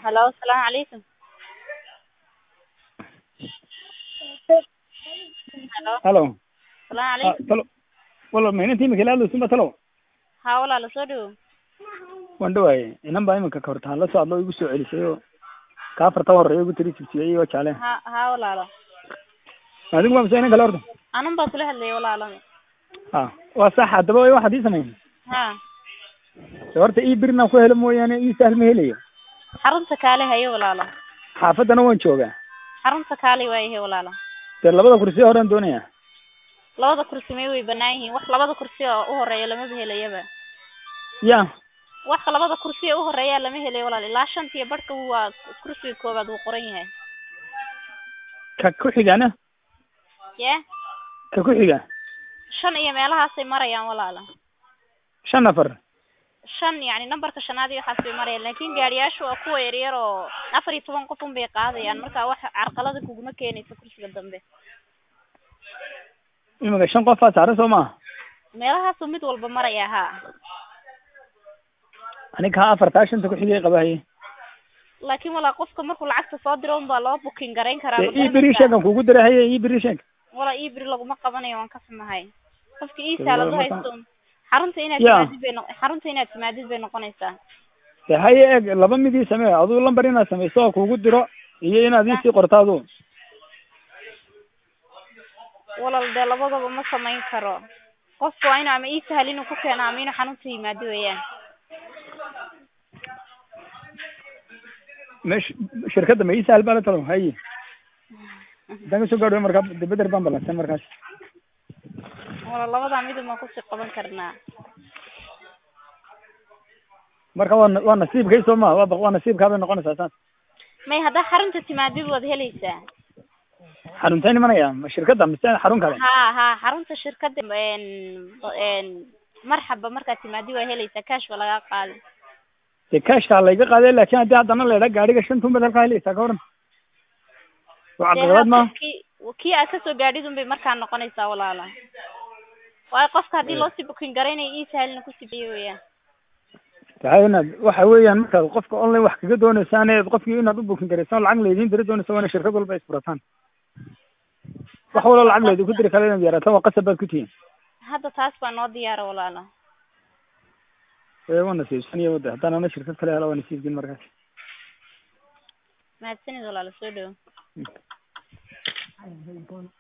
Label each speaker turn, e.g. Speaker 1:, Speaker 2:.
Speaker 1: Hello, asalaamu calaykum. Hello,
Speaker 2: halo
Speaker 1: asalaamu
Speaker 2: Ah,
Speaker 1: calaykum.
Speaker 2: talo wala ma inantii imika ilaadlo suma talo
Speaker 1: Haa walaalo soo dhawow.
Speaker 2: waan dhawaaye inan baa iminka ka hortaan la socdo igu soo celisay oo kaa farta horeeya igu tiri jibsiyey oo jaale
Speaker 1: Haa haa walaalo.
Speaker 2: adigu waa mase inan kale horta
Speaker 1: Anun baa kula hadlayay walaalo.
Speaker 2: ha waa sax haddaba waxaad ii samayn
Speaker 1: Haa.
Speaker 2: de horta ii birna ku helo mooyaane ii sahl ma helayo
Speaker 1: Xarunta kaale hayo walaalo.
Speaker 2: xaafaddana waan joogaa
Speaker 1: Xarunta kaale waa yahay walaalo.
Speaker 2: dee labada kursi horaan doonaya
Speaker 1: Labada kursi may way banaan yihiin. Wax labada kursi oo u horeeya lama helayaba.
Speaker 2: ya
Speaker 1: Wax labada kursi ee u horeeya lama helayo walaalo. Ilaa shantiyo barhka waa kursiga koowaad uu qoran yahay.
Speaker 2: ka ku xigana
Speaker 1: Yee?
Speaker 2: ka ku xiga
Speaker 1: Shan iyo meelahaasay marayaan walaalo.
Speaker 2: shan nafar
Speaker 1: shan yacni nambarka shanaad iyo waxaas bay marayaan laakiin gaariyaashu waa kuwa yaryar oo afar iyo toban qof un bay qaadayaan marka wax carqalada kuguma keenayso kursiga dambe
Speaker 2: imika shan qofaa saaran soo maaha
Speaker 1: meelahaasuu mid walba maraya haa
Speaker 2: aniga kaa afartaa shanta ku xigay qabahaye
Speaker 1: laakiin walaa qofka markuu lacagta soo diro un baa loo booking garayn karaa
Speaker 2: dee
Speaker 1: ma
Speaker 2: ii biri
Speaker 1: garanaysaa?
Speaker 2: sheegan kugu diray haye ii biri sheeg
Speaker 1: walaa ii biri laguma qabanayo waan ka xumahay qofka ii
Speaker 2: Dee
Speaker 1: saaladu
Speaker 2: waa marka-
Speaker 1: haysto un xarunta inaad
Speaker 2: Ya.
Speaker 1: timaadid bay no xarunta inaad timaadid bay noqonaysaa
Speaker 2: dee haye eeg laba midii samee aduu lambar inaad samayso oo kugu diro iyo inaad iisii qorto adu
Speaker 1: walal dee labadaba ma samayn karo qofku waa inuu ama ii sahal inuu ku keeno ama inuu xarunta yimaado weeyaan
Speaker 2: mesh shirkadda ma ii sahal baa la talo haye haddaan kasoo gaadho markaa de beder baan balansan markaas
Speaker 1: wala labadaa midun baan kusii qaban karnaa
Speaker 2: marka waa na- waa nasiibkay soo ma waa ba- waa nasiibkaa bay noqonaysaa saas
Speaker 1: may haddaa xarunta timaadid waad helaysaa
Speaker 2: xaruntay nimanaya ma shirkadda mise xarun kale
Speaker 1: haa haa xarunta shirkadda n n marxaba markaad timaadid waa helaysaa cash ba lagaa qaadi
Speaker 2: dee kashkaa layga qaaday laakin haddii haddana la idhaa gaadhiga shantuun baad halkaa helaysaa ka waran waa
Speaker 1: dee
Speaker 2: caqabad
Speaker 1: hadda
Speaker 2: ma
Speaker 1: kii kii aad kasoo gaadhid un bay markaa noqonaysaa walaala waayo qofka haddii loosii booking garaynayo ii sahalina kusii biyo weeyaan
Speaker 2: tahay inaad waxa weeyaan markaad qofka online wax kaga dooneysaan eed qofkii inaad u bukin garaysaan lacag laydin diri doonaysa waa ina shirkad walba isfurataan wax waloo lacag laydinku diri kale inaad yaraataan waa qasab baad ku tihiin
Speaker 1: hadda taas baa noo diyaara walaala
Speaker 2: ee waa nasiibsan iyo wada haddaan ana shirkad kale hela waa nasiibkin markaas
Speaker 1: mahadsanid walaala soo dhawo